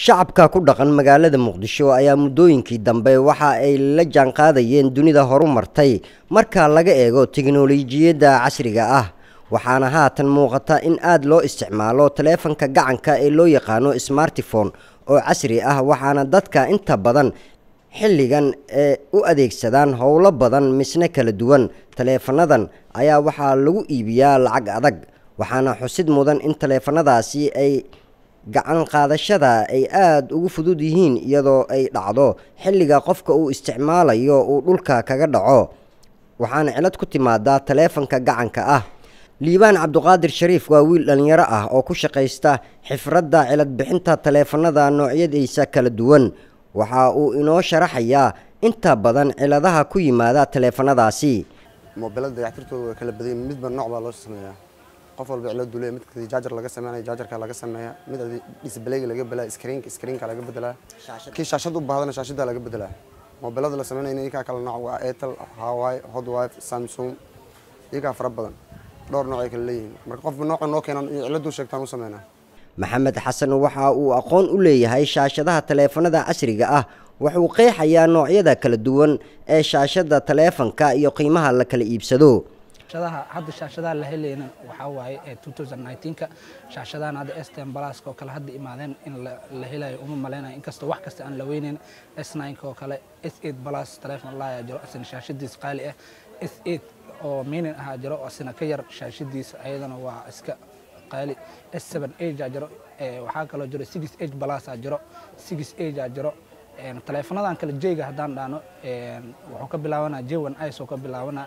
shacabka ku dhaqan magaalada muqdisho ayaa muddooyinkii dambe waxa ay la jaanqaadayeen dunida horumartay marka laga eego teknolojiyadda casriga ah waxaana haatan muuqata in aada loo isticmaalo taleefanka gacanka ee loo yaqaano smartifone oo casri ah waxaana dadka inta badan xilligan ee u adeegsadaan howlo badan misne kala duwan taleefanadan ayaa waxaa lagu iibiyaa lacag adag waxaana xusid mudan in taleefanadaasi ay gacan qaadashada ay aada ugu fudud yihiin iyadoo ay dhacdo xilliga qofka uu isticmaalayo uu dhulka kaga dhaco waxaana cilad ku timaadaa taleefanka gacanka ah liibaan cabduqaadir shariif waa wiil dhallinyaro ah oo ku shaqaysta xifradda cilad bixinta taleefanada noocyadiisa kala duwan waxa uu inoo sharaxayaa inta badan ciladaha ku yimaada taleefanadaasi moobilada dayactirtooda waa kala badanya midba nooc baa loo sameeyaa qof walba cilad dule mid jaajar laga sameynaya jaajarka laga sameeya mid disbaleyga laga belaa screenka screenka laga bedelaa kii shaashad u bahdana shaashada laga bedelaa moobilada la sameynaya iyakaa kala nooc waa airtel hawaii hotwife samsung iyakaa fara badan dhowr nooc ay kala leeyihiin marka qofba nooca noo keenan iyo ciladuu sheegtaan u sameynaa maxamed xasan waxa uu aqoon u leeyahay shaashadaha taleefanada casriga ah wuxuu qeexayaa noocyada kala duwan ee shaashada taleefanka iyo qiimaha la kala iibsado shaashadaha hadda shaashadaha la helayna waxaa waaye ee 2019ka shaashadahan hadda S10 Plus oo kale hadda imaadeen in la helayo uma maleynayo inkastoo wax kasta aan la weynayn S9 oo kale S8 Plus telefoon la jiro asina shaashadiis qaali ah S8 oo minin ahaa jiro asina ka yar shaashadiisa ayadana waa iska qaali S7 Edge jiro waxaa kaloo jiro 6H Plus jiro 6H jiro taleefanadan kale J-ga haddaan dhaano wuxuu ka bilaabanaa J1 Ice oo ka bilaabanaa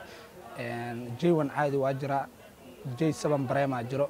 J1 caadi waa jiraa J7 Brema jiro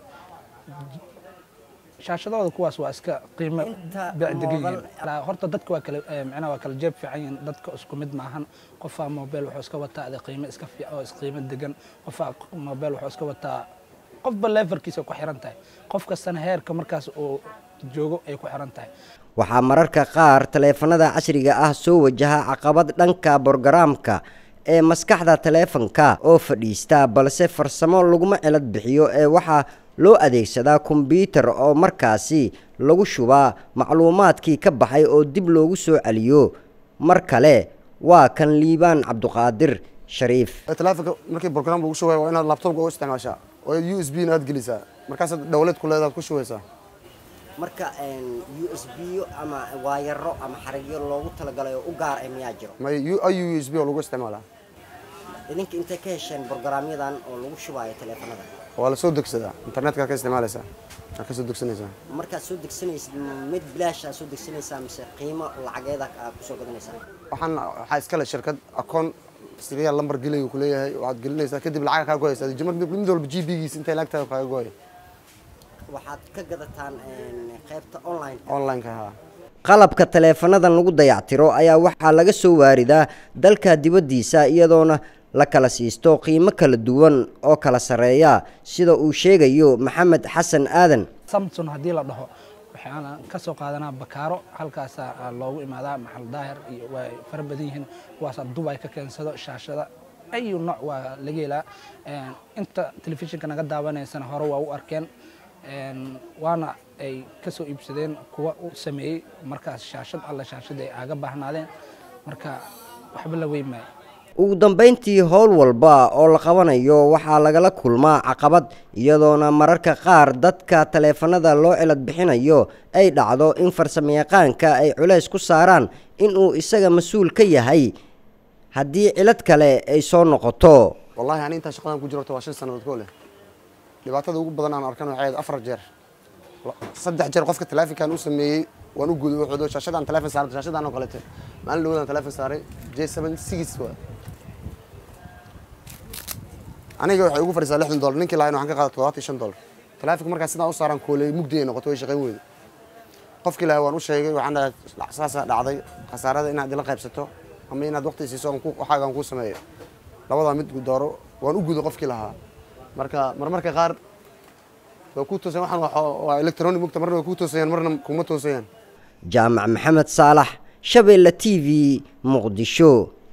shaashadooda kuwaas waa iska qiimo degan yihiin horta dadka waa kala macnaha waa kala jeeb fiican yihiin dadka isku mid maahan qofaa mobile wuxuu iska wataa ade qiimo iska fiican oo qiimo degan qofaa mobile wuxuu iska wataa qofba leverkiisa ku xiran tahay qof kastana heerka markaas uu joogo ay ku xiran tahay waxaa mararka qaar taleefanada casriga ah soo wajaha caqabad dhanka borogaraamka ee maskaxda taleefanka oo fadhiista balse farsamo laguma cilad bixiyo ee waxaa loo adeegsadaa kombyuutar oo markaasi lagu shubaa macluumaadkii ka baxay oo dib loogu soo celiyo mar kale waa kan liibaan cabduqaadir shariif taleefanka markii program lagu shubay waa inaad laptopka u isticmaashaa oo u s b na aad gelisaa markaasaad dowlad ku leedaad ku shubaysaa marka u s b ama waayaro ama xarigyo loogu talagalay oo u gaar ah miyaa jiro may u s b oo lagu isticmaalaa idinka intay ka hesheen borogaraamyadan oo lagu shubaayo taleefanada waa la soo degsadaa internetka ka isticmaalaysaa waa ka soo degsanaysaa markaad soo degsanaysid mid bilaash aad soo degsanaysaa mise qiimo lacageeda aad kusoo gadanaysaa waxaan waxaa iskale shirkad akoon siriya lambar gelayu ku leeyahay waxaad gelinaysaa kadib lacag kaa goyaysaa mid walba g b-giisa intay lacagtaada kaaga gooya waxaad ka gadataan qaybta online online-ka haa qalabka taleefanadan lagu dayactiro ayaa waxaa laga soo waaridaa dalka dibaddiisa iyadoona la kala siisto qiimo kala duwan oo kala sarreeya sida uu sheegayo maxamed xasan aadan samson haddii la dhaho waxaana ka soo qaadanaa bakaaro halkaasaa loogu imaadaa maxal daahir iyo way fara badan yihiin kuwaasaa dubay ka keensado shaashada ayu nooc waa laga helaa inta telefishinka naga daawanaysana hore waa u arkeen waana ay ka soo iibsadeen kuwa u sameeyey markaas shaashad alle shaashada ay aaga baahnaadeen marka waxba la weyn maayo ugu dambayntii howl walba oo la qabanayo waxaa lagala kulmaa caqabad iyadoona mararka qaar dadka taleefanada loo cilad bixinayo ay dhacdo in farsamayaqaanka ay culays ku saaraan inuu isaga mas-uul ka yahay haddii cilad kale ay soo noqoto wallahi ani intaa shaqadan ku jirto waa shan sannadood koo leh dhibaatada ugu badan aan arkan waxay ahayd afar jeer saddex jeer qofka taleefonkan u sameeyey waan u guday wuxuu shaashadaan taleefon saaray shaashadaan oo kalete maalin dhawadaan taleefon saaray j seven six waa aniga waxay ugu fadhiisaa lixdan dollar ninkii lahayn waxaan ka qaaday toddobaatan iyo shan dollar taleefonka markaa sidaan u saaraan kooley mugdi ay noqoto way shaqayn weyda qofkii lahay waan u sheegay waxaan dhahay saasaa dhacday khasaarada inaad ila qaybsato ama inaad waqti siiso waxaagaan kuu sameeyo labadaa mid dooro waan u guday qofkii lahaa marka marmarka qaar waa ku toosan waxaan waa electronic mugta marna waa ku toosayaan marna kuma toosayaan jaamac maxamed saalax shabeelle t v muqdisho